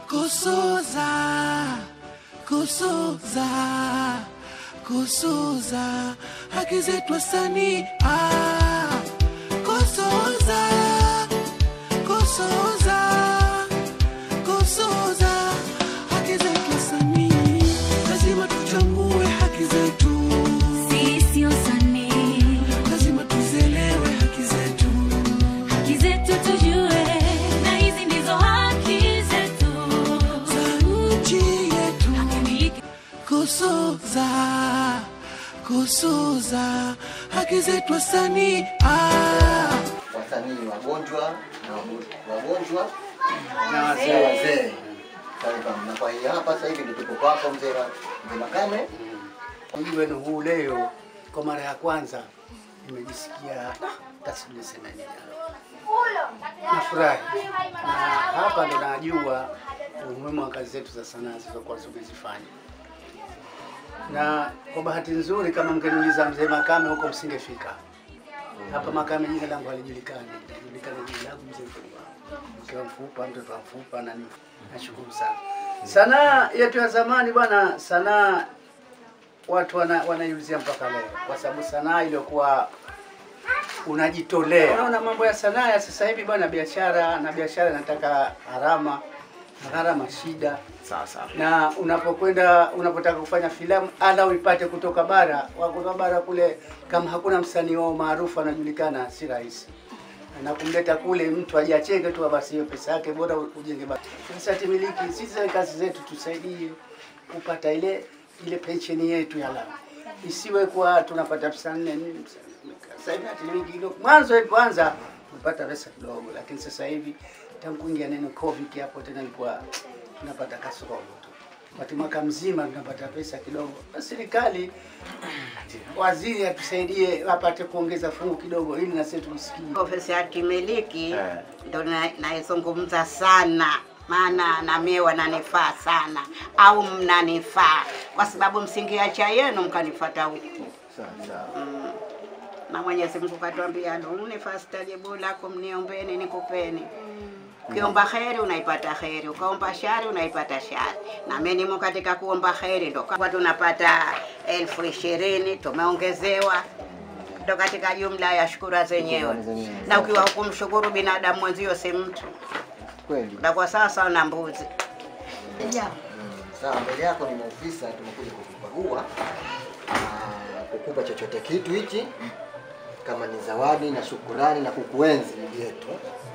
kusuza kusuza kusuza haki zetu wasanii ah, kusuza kusuza kusuza haki zetu wasanii lazima tuchambue haki zetu Sisi wasanii, lazima tuzielewe haki zetu haki zetu tujue, na hizi ndizo haki zetu. za nchi yetu Hakimiliki kusuza kusuza haki zetu wasanii ah. wasanii wagonjwa na wago- wagonjwa Na na wazee. wazee. Sawa, na kwa hiyo hapa sasa hivi ndio tuko kwako mzee wa- mzee Makame. Mji wenu huu leo kwa mara ya kwanza nimejisikia taswira sema nini. Nafurahi na hapa ndo najua umuhimu wa kazi zetu za sanaa zilizokuwa tumezifanya, na kwa bahati nzuri, kama mngeniuliza mzee Makame huko msingefika hapa. Makame jina langu halijulikani, najulikana jina langu mzee Mfupa, mke wa Mfupa, mtoto wa Mfupa na nini. Nashukuru sana. Sanaa yetu ya zamani bwana, sanaa watu wana, wanaiuzia mpaka leo, kwa sababu sanaa iliyokuwa unajitolea. Unaona mambo ya sanaa ya sasa hivi bwana, biashara na biashara inataka gharama na gharama shida. Sawa Na unapokwenda unapotaka kufanya filamu ala uipate kutoka bara, wa kutoka bara kule, kama hakuna msanii wao maarufu anajulikana, si rahisi na kumleta kule mtu aje acheke tu, basi hiyo pesa yake bora ujenge basi. Sasa timiliki sisi kazi zetu tusaidie kupata ile ile pensheni yetu ya lala, isiwe kwa tunapata pesa nne nini. Sasa hivi timiliki kidogo, mwanzo kwanza tulipata pesa kidogo, lakini sasa hivi tangu kuingia neno covid hapo tena ilikuwa tunapata kasoro tu wakati mwaka mzima tunapata pesa kidogo. Basi serikali waziri atusaidie apate kuongeza fungu kidogo, ili na sisi tusikie. Ofisi ya kimiliki ndo na- naizungumza sana, maana na mie wananifaa sana, au mnanifaa kwa sababu msingiacha yenu mkanifata huku Sawa sawa. na Mwenyezi Mungu katuambia aduni fastajibu lakum, niombeni nikupeni. Ukiomba kheri unaipata kheri, ukaomba shari unaipata shari. Na mimi nimo katika kuomba kheri, ndo kwa tunapata elfu ishirini tumeongezewa, ndo katika jumla ya shukura zenyewe. Na ukiwa hukumshukuru binadamu mwenzio si mtu, Kweli. utakuwa sawa sawa na mbuzi. Sawa, mbele yako ni maofisa, tumekuja kukukagua na kukupa chochote kitu hichi kama ni zawadi na shukurani na kukuenzi ndugu yetu.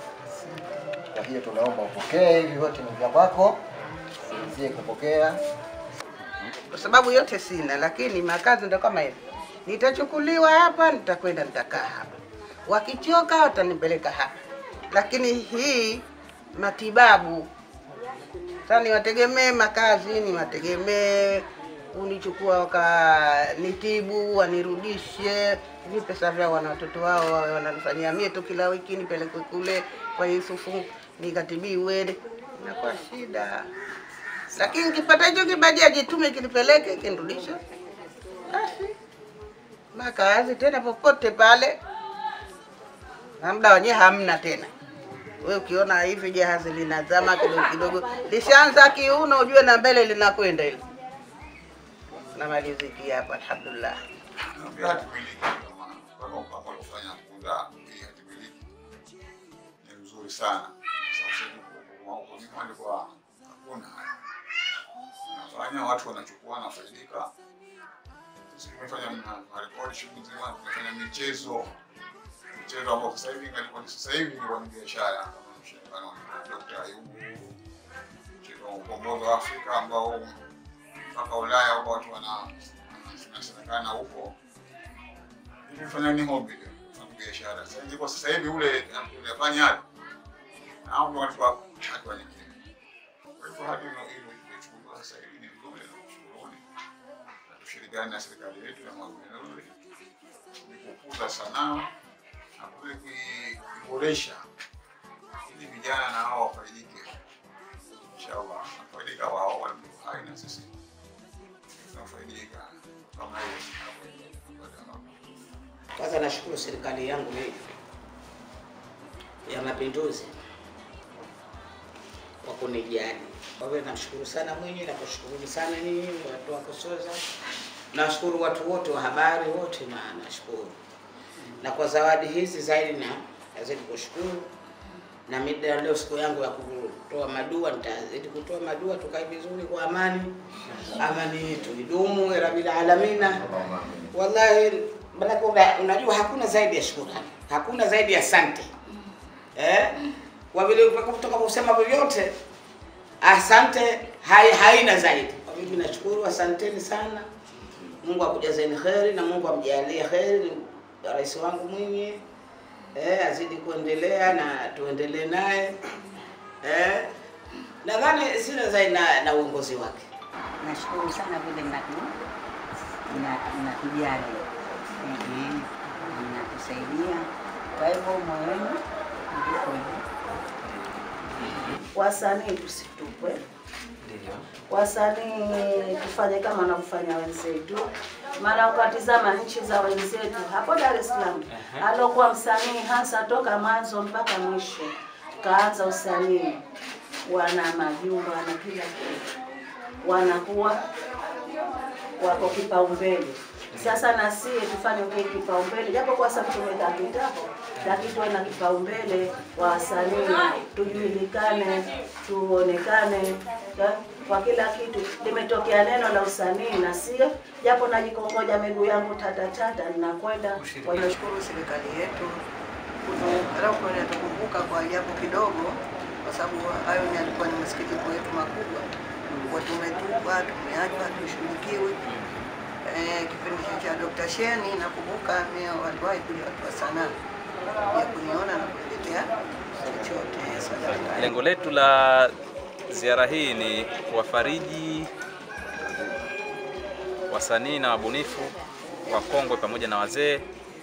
Kwa hiyo tunaomba upokee hivi vyote ni vya kwako, usizie kupokea. kwa sababu yote sina, lakini makazi ndo kama hivi. Nitachukuliwa hapa, nitakwenda nitakaa hapa, wakichoka watanipeleka hapa, lakini hii matibabu sasa niwategemee makazi, niwategemee unichukua wakanitibu, wanirudishe hivi pesa vyao, wana watoto wao wawe wananifanyia mie tu kila wiki nipelekwe kule kwa Yusufu nikatibiwe, inakuwa shida lakini nikipata hicho kibajaji tume kinipeleke kinirudishe, basi makazi tena popote pale, na muda wenyewe hamna tena. We ukiona hivi jahazi linazama kidogo kidogo, lishaanza kiuno, ujue na mbele linakwenda hilo. Namaliziki hapa, alhamdulillah. Naambia hatimiliki kama kama mpango aliofanya kuunda hii hatimiliki ni mzuri sana. Sasa huko huko nyuma alikuwa hakuna haya. Nafanya watu wanachukua nafaidika. Sisi tumefanya marekodi shughuli nzima, tumefanya michezo michezo ambao sasa hivi ingalikuwa ni sasa hivi ilikuwa ni biashara kama mshindano wa Dr. Ayubu mchezo wa ukombozi wa Afrika ambao mpaka Ulaya huko watu wana inasemekana huko ilifanya ni hobby ile kufanya biashara. Sasa ingekuwa sasa hivi ule unafanya hapo na hao ndio walikuwa hatua nyingine. Kwa hivyo hadi hilo hilo imechukuliwa sasa hivi ni nzuri na kushukuruni na tushirikiane na serikali yetu ya Magufuli ni kukuza sanaa na kule kui- kuiboresha ili vijana na hao wafaidike. Inshallah, wafaidika wao walio hai na sisi tunafaidika kama hiyo Kwanza nashukuru serikali yangu hii ya Mapinduzi kwa kunijali. Kwa hivyo namshukuru sana Mwinyi, nakushukuruni sana nyinyi watu wa Kusoza, nashukuru watu wote wa habari wote, na nashukuru na kwa zawadi hizi zaidi, na nazidi kushukuru na mida leo siku yangu ya kutoa madua, nitazidi kutoa madua, tukae vizuri kwa amani, amani yetu idumu ya rabbil alamina. Wallahi, maanake una- unajua hakuna zaidi ya shukurani, hakuna zaidi ya asante eh? Kwa vile kutoka kusema vyovyote, asante hai, haina zaidi. Kwa hivyo nashukuru, asanteni sana. Mungu akujazeni kheri na Mungu amjalie kheri rais wangu Mwinyi eh, azidi kuendelea na tuendelee naye eh. Nadhani sina zaidi na, na uongozi wake. Nashukuru sana vile mnatu mna- mnatujali Mhm. mnatusaidia, kwa hivyo moyoni ndiko hivyo. wasanii tusitupwe, wasanii tufanye kama wanavyofanya wenzetu. Maana ukatizama nchi za wenzetu hapo Dar es Salaam, alokuwa msanii hasa toka mwanzo mpaka mwisho, kaanza usanii, wana majumba na kila kitu, wanakuwa wako kipaumbele. Sasa na sie tufanye kile kipaumbele, japo kwa sababu tumeweka kitambo, lakini tuwe na kipaumbele wa wasanii, tujulikane, tuonekane ya- kwa kila kitu. Limetokea neno la usanii na sie, japo najikongoja miguu yangu tata tata, ninakwenda kwa hiyo Tunashukuru serikali yetu kutu- kwa inatukumbuka kwa japo kidogo, kwa sababu hayo ni alikuwa ni masikitiko yetu makubwa, kwa tumetupwa, tumeachwa, tushughulikiwe. Eh, kipindi cha Dr. Sheni nakumbuka mimi waliwahi kuja watu wa sanaa ya kuniona na kuletea chochote sadaka. Lengo letu la ziara hii ni kuwafariji wasanii na wabunifu wakongwe pamoja na wazee,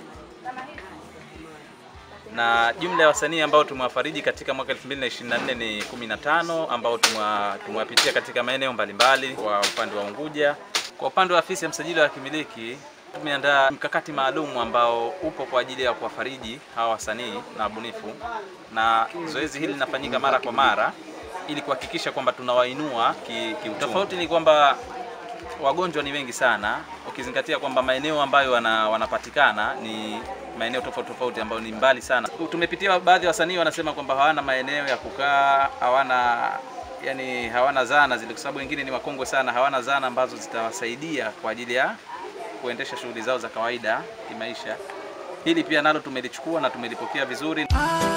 na jumla ya wasanii ambao tumewafariji katika mwaka 2024 ni 15 ambao tumewa- tumewapitia katika maeneo mbalimbali kwa upande wa Unguja. Kwa upande wa afisi ya msajili wa kimiliki tumeandaa mkakati maalum ambao upo kwa ajili ya kuwafariji hawa wasanii na wabunifu, na zoezi hili linafanyika mara kwa mara ili kuhakikisha kwamba tunawainua ki, ki tofauti ni kwamba wagonjwa ni wengi sana, ukizingatia kwamba maeneo ambayo wana, wanapatikana ni maeneo tofauti tofauti ambayo ni mbali sana. Tumepitia baadhi ya wasanii wanasema kwamba hawana maeneo ya kukaa, hawana yani hawana zana zile, kwa sababu wengine ni wakongwe sana, hawana zana ambazo zitawasaidia kwa ajili ya kuendesha shughuli zao za kawaida kimaisha. Hili pia nalo tumelichukua na tumelipokea vizuri. Ah,